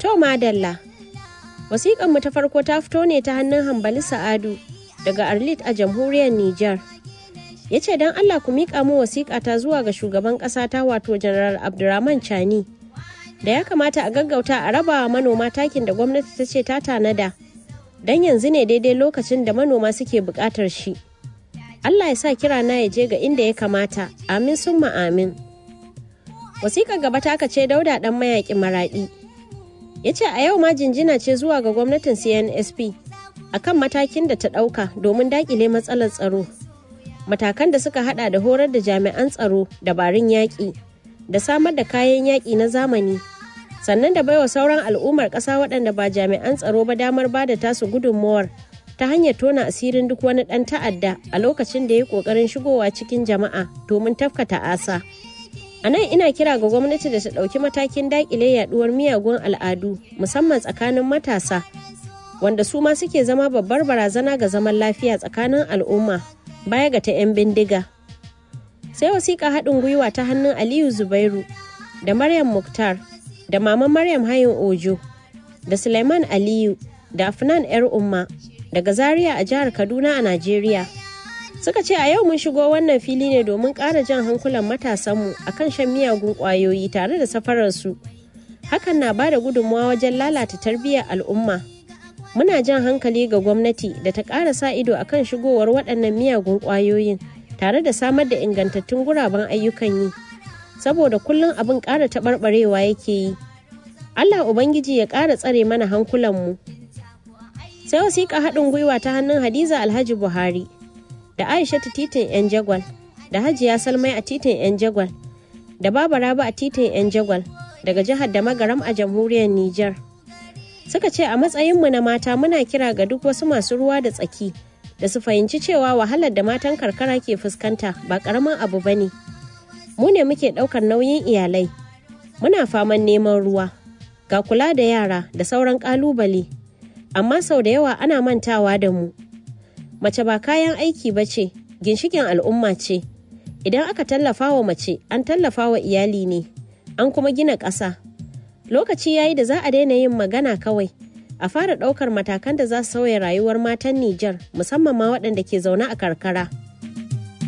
To madalla. Wasiƙan mu ta farko ta fito ne ta hannun Hambali Sa'adu daga Arlit a jamhuriyar Nijar. Ya ce don Allah ku miƙa mu wasiƙa ta zuwa ga shugaban ƙasa ta wato Janaral Abdurrahman Chani. Da ya kamata a gaggauta a raba manoma takin da gwamnati ta ce ta tanada. Don yanzu ne daidai lokacin da manoma suke buƙatar shi. Allah ya sa kira na ya je ga inda ya kamata. Amin summa amin. Wasiƙar gaba ta ce dauda ɗan mayaƙin maraɗi. ya ce a yau ma jinjina ce zuwa ga gwamnatin cnsp akan matakin da ta ɗauka domin daƙile matsalar tsaro matakan da suka hada da horar da jami'an tsaro dabarun yaƙi da samar da kayan yaƙi na zamani sannan da baiwa sauran al'ummar ƙasa waɗanda ba jami'an tsaro ba damar ba da tasu gudunmawar ta hanyar tona asirin duk wani ɗan ta'adda a lokacin da ya ƙoƙarin shigowa cikin jama'a domin tafka ta'asa. A nan ina kira ga gwamnati da ta ɗauki matakin daƙile yaɗuwar miyagun al'adu musamman tsakanin matasa wanda su ma suke zama babbar barazana ga zaman lafiya tsakanin al'umma baya ga ta 'yan bindiga. Sai wasiƙa haɗin gwiwa ta hannun Aliyu Zubairu da Maryam Muktar da Mama Maryam Hayin Ojo da Suleiman Aliyu da Afnan 'yar Umma daga Zaria a jihar Kaduna a Najeriya. suka ce a yau mun shigo wannan fili ne domin ƙara jan hankulan matasanmu a kan shan miyagun ƙwayoyi tare da safararsu hakan na ba da gudunmawa wajen lalata tarbiyyar al'umma muna jan hankali ga gwamnati da ta ƙara sa ido a kan shigowar waɗannan miyagun ƙwayoyin tare da samar da ingantattun guraben ayyukan yi saboda kullum abin ƙara taɓarɓarewa yake yi allah ubangiji ya ƙara tsare mana hankulanmu sai wasiƙa haɗin gwiwa ta hannun hadiza alhaji buhari da Aisha ta titin 'yan jagwal da Hajiya Salmai a titin 'yan jagwal da Baba Rabi a titin 'yan jagwal daga jihar da magaram a jamhuriyar Nijar. Suka ce a matsayinmu na mata muna kira ga duk wasu masu ruwa da tsaki da su fahimci cewa wahalar da matan karkara ke fuskanta ba karamin abu ba ne. Mu ne muke ɗaukar nauyin iyalai. Muna faman neman ruwa, ga kula da yara da sauran ƙalubale. Amma sau da yawa ana mantawa da mu. mace ba kayan aiki ba ce ginshikin al'umma ce idan aka tallafa wa mace an tallafa wa iyali ne an kuma gina ƙasa lokaci yayi da za a daina yin magana kawai a fara ɗaukar matakan da za su sauya rayuwar matan Nijar musamman ma waɗanda ke zaune a karkara